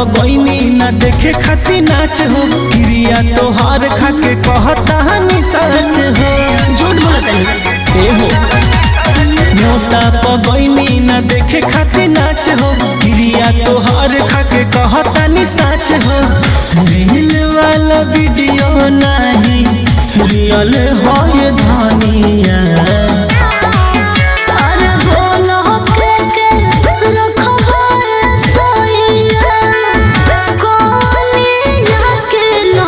पगैनी ना देखे खाती नाच हो क्रिया तोहार खाके कहता हनी सच हो झूठ बोलत नहीं ए हो न्योता पगैनी ना देखे खाती नाच हो क्रिया तोहार खाके कहता नी सच हो रील वाला वीडियो नहीं रियल हो ये धनिया अरे बोलो के के रखो सोइया कोनिया के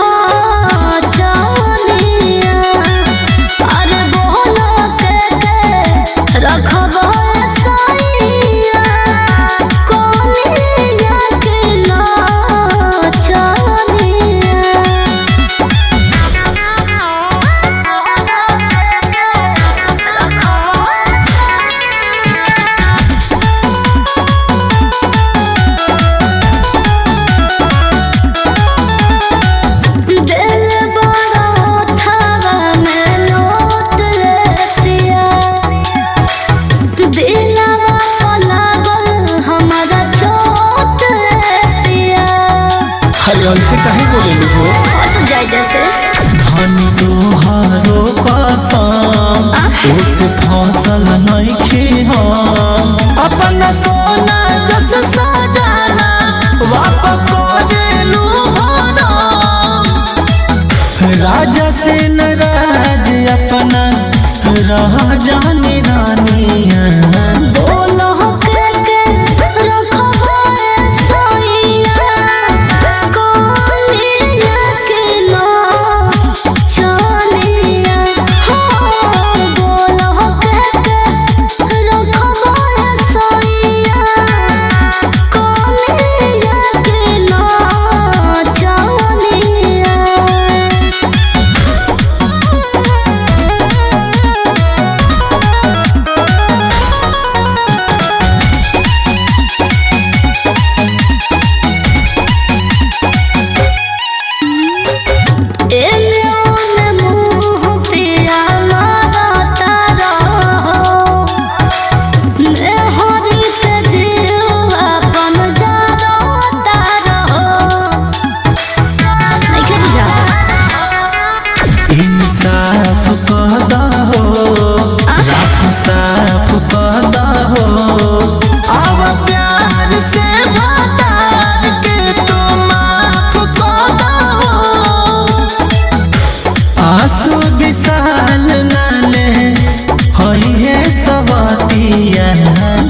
नाचनिया अरे बोलो के के रखो सोइया कोनिया के नाचनिया दिल बड़ा थावा में नोट लेतिया दिलवा लागल हमारा चोट लेतिया अरे ऐसे काहे बोले हो हट जाए जैसे धनी तोहारो कसम ओसे फसल नइखे हम अपना सोना जस सजाना वापस करेलू भरम राजा से नाराज अपना रह जानी रानिया बोलो के के रखो सोइया कोनिया के नाचनिया हो बोलो के के रखो सोइया कोनिया के नाचनिया एने ओने मुँह पिया मारता रहो नेहरी के जीव अपन जारता रहो नइखे बुझा इंसाफ कदा हो राख साफ कदा हो अब प्यार से भतार के तो माफ कदा हो आंसू विशाल नाले हई है सवतिया